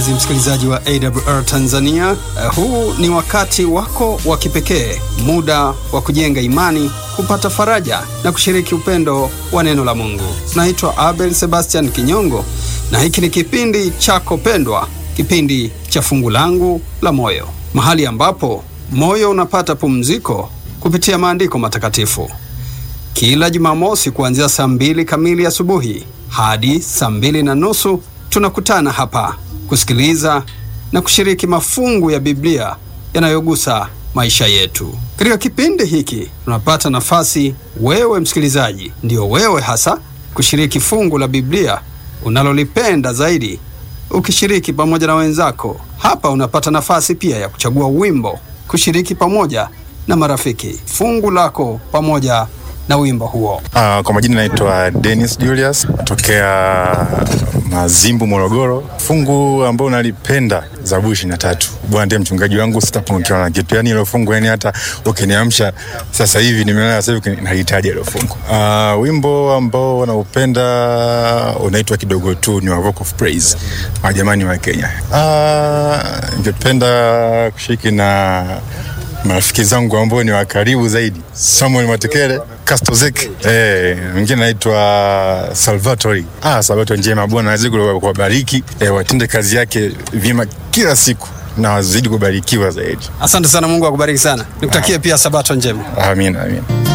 mpenzi msikilizaji wa AWR Tanzania. Uh, huu ni wakati wako wa kipekee, muda wa kujenga imani, kupata faraja na kushiriki upendo wa neno la Mungu. Naitwa Abel Sebastian Kinyongo na hiki ni kipindi chako pendwa, kipindi cha fungu langu la moyo, mahali ambapo moyo unapata pumziko kupitia maandiko matakatifu. Kila Jumamosi kuanzia saa mbili kamili asubuhi hadi saa mbili na nusu tunakutana hapa kusikiliza na kushiriki mafungu ya Biblia yanayogusa maisha yetu. Katika kipindi hiki tunapata nafasi, wewe msikilizaji, ndio wewe hasa, kushiriki fungu la Biblia unalolipenda zaidi, ukishiriki pamoja na wenzako. Hapa unapata nafasi pia ya kuchagua wimbo, kushiriki pamoja na marafiki fungu lako pamoja na wimbo huo. Uh, kwa majina naitwa Dennis Julius natokea Mazimbu, Morogoro. Fungu ambao nalipenda Zaburi ishirini na tatu. Bwana ndiye mchungaji wangu, sitapungukiwa na kitu. Yani hilo fungu, yani hata ukiniamsha sasa hivi, nimelala sasa hivi, nahitaji hilo fungu. Uh, wimbo ambao naupenda unaitwa kidogo tu, ni wa Rock of Praise, majamani wa Kenya. Uh, ningependa kushiriki na marafiki zangu ambao ni wa karibu zaidi, Samuel Matekele, Kastozek, eh, mwingine naitwa Salvatori. Ah, Salvatori njema, Bwana azidi kuwabariki, eh, watende kazi yake vyema kila siku na wazidi kubarikiwa zaidi. Asante sana, Mungu akubariki sana. Nikutakie pia sabato njema. Amin, amin.